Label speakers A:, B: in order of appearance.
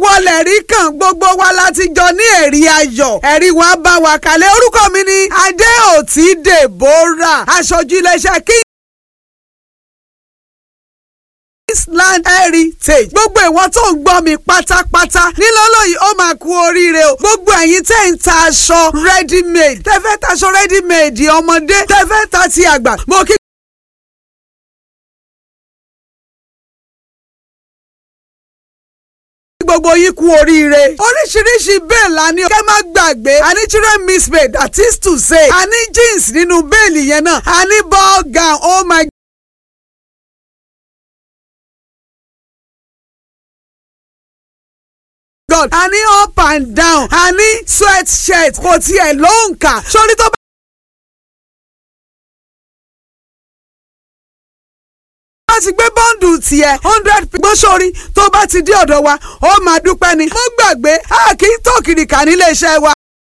A: ìwọ lẹ̀rí kan gbogbo wa láti jọ ní ẹ̀rí ayọ̀ ẹ̀rí wa bá wa kalẹ̀ orúkọ mi ni adéòtí deborah aṣojú iléeṣẹ́ kí. Island Heritage gbogbo ìwọ tó ń gbọ́ mi pátápátá nílọ́lọ́ yìí ó máa kú oríire o gbogbo ẹ̀yin tẹ́ ń ta aṣọ ready made tẹ́ fẹ́ ta aṣọ ready made ọmọdé tẹ́ fẹ́ ta ti àgbà mo kí. gbogbo yín kú oríire. oríṣiríṣi bẹ́ẹ̀ la ní kẹ́ má gbàgbé a ní children mismade that is to say a ní jeans nínú bẹ́ẹ̀lì yẹn náà a ní ball gown oh my god a ní up and down a ní sweat shirt kò tiẹ̀ ló ń kà sórí tó bá. bá ti gbé bọ́ǹdù tiẹ̀ hundred gbósórí tó bá ti dé ọ̀dọ̀ wa ó máa dúpẹ́ ni. mo gbàgbé a kì í tó kìrìkà nílé iṣẹ́ wa